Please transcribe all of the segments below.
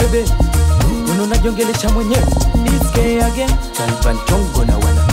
webe unajongelesha mwenyewe iske again Talban Chongo na wana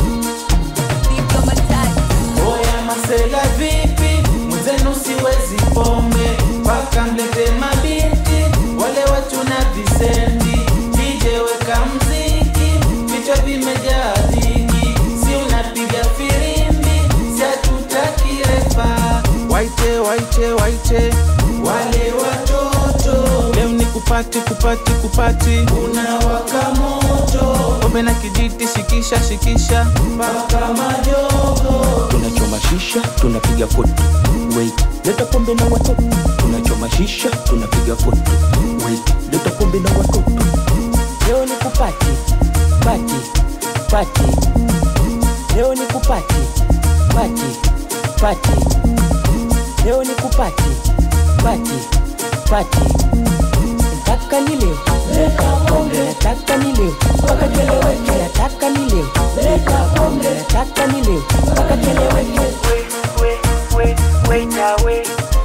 Oya masela vipi, mwenzenu siwezi pombe, mpaka mlete mabinti wale watu na visenti, DJ weka mziki, vichwa vimejaa dhiki, si unapiga filimbi, si hatutaki refa, waite waite waite wale watoto, leo ni kupati kupati kupati, unawaka moto, pombe na kijiti, shikisha shikisha mpaka majogo tunachoma shisha tunapiga foto wait leta pombe na watoto tunachoma shisha tunapiga foto wait leta pombe na watoto leo ni kupati pati pati leo ni kupati pati pati leo ni kupati pati pati nataka ni leo leta pombe nataka ni leo mpaka keleweke nataka ni leo leta pombe nataka ni leo mpaka keleweke wait, wait, wait, away.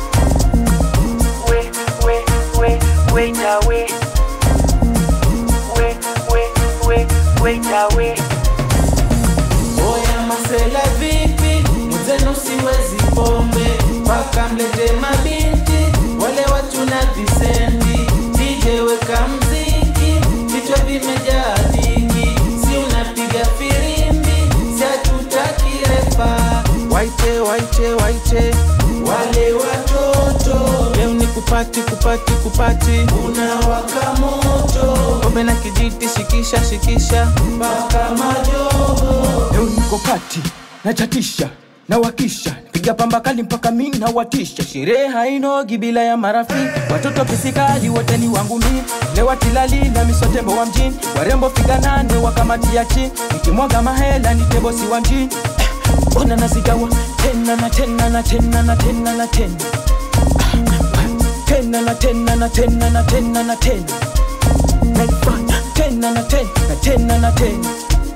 Wait, wait, wait, wait, away. Wait, wait, wait, wait, away. Oya masela vipi, mwenzenu siwezi pombe, mpaka mlete mabinti wale watu na visenti, DJ weka mziki, vichwa vimejaa dhiki, si unapiga filimbi, si hatutaki refa, waite waite waite wale watoto, leo ni kupati kupati kupati, unawaka moto, pombe na kijiti, shikisha shikisha mpaka majogo leo niko pati nachatisha nawakisha piga pamba kali mpaka mi nawatisha sherehe hainogi bila ya marafiki watoto pisikali wote ni wangu mi lewa tilali na misotembo wa mjini warembo figa nane wakamatia chini nikimwaga mahela ni tebosi wa mjini Eh, ona nazigawa tena na tena na tena na tena na tena Ah, tena na tena na tena na tena na tena naifanya tena na tena na tena na tena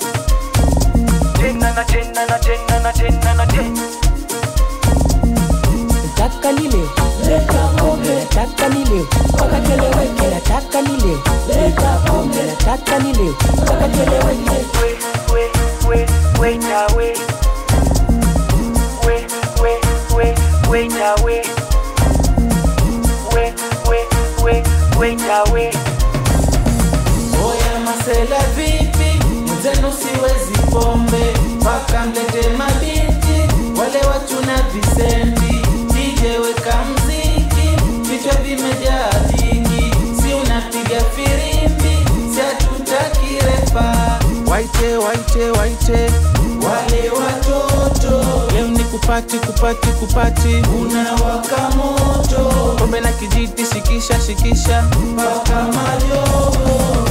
tena na tena na tena na tena na tena nataka ni leo leta pombe nataka ni leo mpaka keleweke nataka ni leo leta pombe nataka ni leo mpaka keleweke Wait, wait, wait, wait, away. Wait, wait, wait, wait, away. Wait, wait, wait, wait, away. Oya masela vipi, mwenzenu siwezi pombe, mpaka mlete mabinti wale watu na visenti, DJ weka mziki, vichwa vimejaa dhiki, si unapiga filimbi, si hatutaki refa, waite waite waite wale watoto, leo ni kupati kupati kupati, unawaka moto, pombe na kijiti, shikisha shikisha mpaka majogo